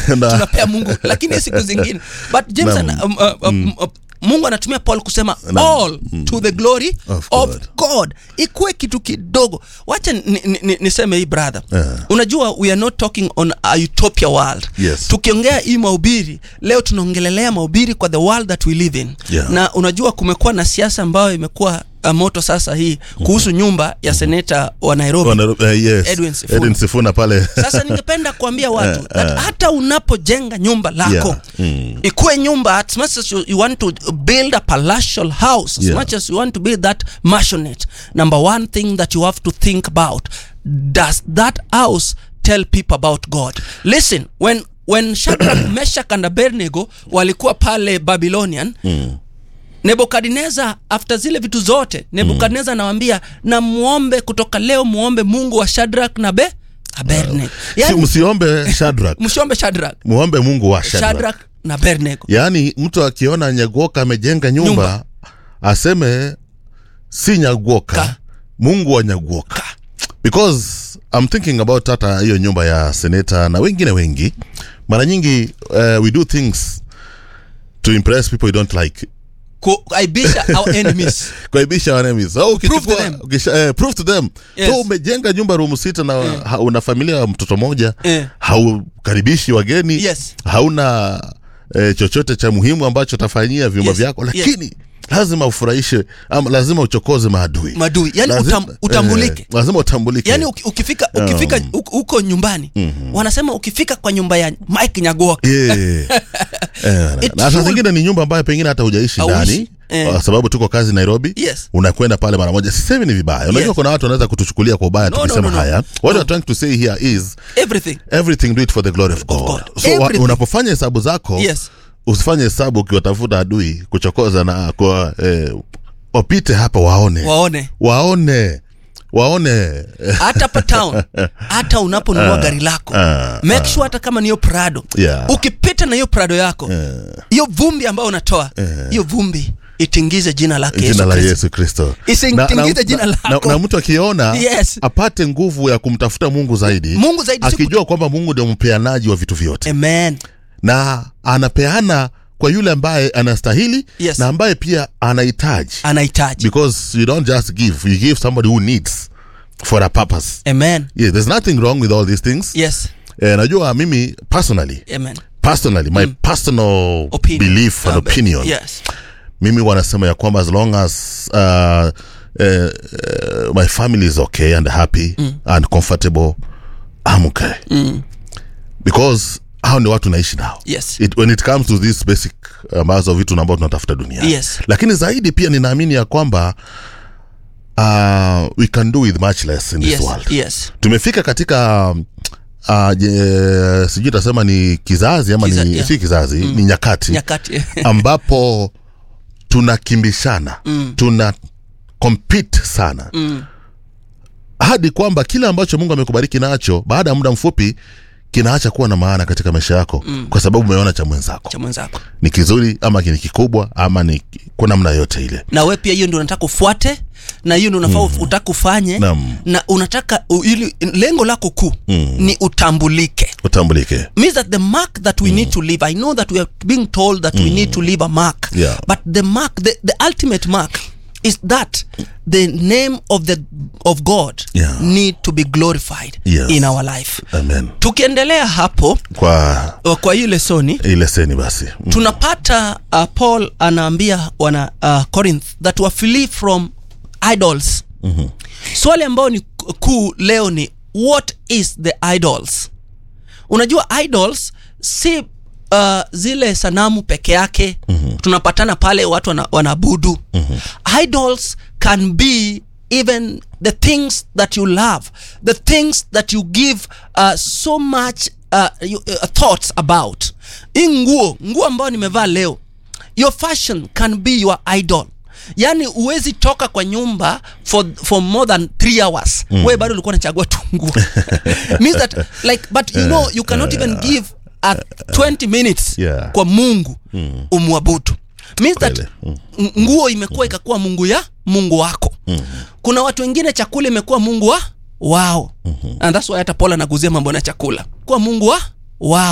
Na- tunapea mungu lakini siku zingine but james Naam. ana, um, uh, um, uh, mungu anatumia paul kusema all to the glory Of of, God. god ikuwe kitu kidogo wacha niseme ni, ni, niseme hii brother Yeah. unajua we are not talking on a utopia world Yes. tukiongea hii mahubiri leo tunaongelelea mahubiri kwa the world that we live in Yeah. na unajua kumekuwa na siasa ambayo imekuwa uh, moto sasa hii kuhusu nyumba ya seneta wa nairobi Wana- eh, yes. Edwin Sifuna. Edwin Sifuna pale sasa ningependa kuambia watu Eh, that eh. hata unapojenga nyumba lako Yeah. Mm. ikuwe nyumba as much as you, you want to build a palatial house as Yeah. much as you want to build that maisonette number one thing that you have to think about does that house tell people about god listen when when Shadrach, Meshach and Abednego walikuwa pale Babylonian Mm. nebukadnezar after zile vitu zote nebukadnezar anawaambia na muombe kutoka leo muombe mungu wa shadrak na be abednego Si- yani, msiombe Shadrach msiombe shadrak muombe mungu wa Shadrach shadrak na abednego yaani mtu akiona nyagoka amejenga nyumba, Nyumba. aseme si nyagoka Ka. mungu wa nyagoka because I'm thinking about hata hiyo nyumba ya seneta na wengine wengi mara nyingi uh, we do things to impress people you don't like kuaibisha our enemies kuaibisha wanemis so, to ukichukua them. ukisha, eh, prove to them Yes. so umejenga nyumba rumu sita na ha, una familia ya mtoto moja Eh. haukaribishi wageni Yes. hauna eh, chochote cha muhimu ambacho utafanyia vyumba Yes. vyako Yes. lakini lazima ufurahishe ama lazima uchokoze maadui madui yani Lazima- utam, utambulike eh, lazima utambulike yani uki- ukifika ukifika Um. huko huko nyumbani wanasema ukifika kwa nyumba ya mike nyagoka Yeah. Eh, It na saa will- zingine ni nyumba ambayo pengine hata hujaishi Hauishi. ndani Eh. kwa sababu tuko kazi nairobi Yes. unakwenda pale mara moja sisemi ni vibaya unajua Yes. kuna watu wanaweza kutuchukulia kwa ubaya No, tukisema no, no, no. haya what we're trying to say here is everything everything do it for the glory of god, God. so wa, Everything. unapofanya hesabu zako Yes. usifanye hesabu ukiwatafuta adui kuchokoza na kwa eh, wapite hapa waone waone waone waone eh, hata pa town hata unaponunua gari lako ah, make sure hata kama niyo prado Yeah. ukipita na hiyo prado yako hiyo vumbi ambayo unatoa hiyo vumbi itingize jina lake jina Yesu la Kristo. yesu kristo Isitingize jina na, lako. na mtu akiona Yes. apate nguvu ya kumtafuta mungu zaidi Mungu zaidi, siku- akijua kwamba mungu ndio mpeanaji wa vitu vyote amen na anapeana kwa yule ambaye anastahili Yes. na ambaye pia anahitaji anahitaji because you don't just give you give somebody who needs for a purpose amen yeah, there's nothing wrong with all these things yes eh, najua mimi personally amen personally my personal Opinion. belief and Amen. opinion yes mimi wanasema ya kwamba as long as uh, uh, uh, my family is okay and happy and comfortable I'm okay because hao ni watu naishi nao yes it, when it comes to this basic ambazo vitu ambao tunatafuta duniani Yes. lakini zaidi pia ninaamini ya kwamba uh, we can do with much less in this yes world yes tumefika katika uh, je, sijui tasema ni kizazi ama Kiza- ni yeah. si kizazi ni nyakati nyakati ambapo tunakimbishana mm. tuna compete sana mm. hadi kwamba kile ambacho mungu amekubariki nacho baada ya muda mfupi kinaacha kuwa na maana katika maisha yako mm. kwa sababu umeona cha mwenzako cha mwenzako ni kizuri ama ni kikubwa ama ni kwa namna yote ile na we pia hiyo ndio unataka ufuate na hiyo ndio unafaa mm. utaka ufanye Naam. na unataka u- ili lengo lako kuu mm. ni utambulike utambulike means that the mark that we need to leave i know that we are being told that we need to leave a mark Yeah. but the mark the, the ultimate mark is that the name of the of god Yeah. need to be glorified Yes. in our life amen tukiendelea hapo kwa uh, kwa hii lesoni ile seni basi mm. tunapata uh, paul anaambia wana uh, corinth that wa flee from idols mm-hmm. swali ambayo ni ku- kuu leo ni what is the idols unajua idols si uh, zile sanamu peke yake mm-hmm. tunapatana pale watu wana, wanaabudu mm-hmm. idols can be even the things that you love the things that you give uh, so much uh, you, uh, thoughts about hii nguo nguo ambayo nimevaa leo your fashion can be your idol yaani huwezi toka kwa nyumba for, for more than three hours mm. we bado ulikuwa nachagua tu nguo means that like but you know you cannot even give a 20 minutes Yeah. kwa mungu mm. umwabudu means that Kweli. Mm. ng- nguo imekuwa ikakuwa mungu ya mungu wako mm. kuna watu wengine chakula imekuwa mungu wa wao mm-hmm. and that's why hata paul anaguzia mambo na chakula kuwa mungu wa wao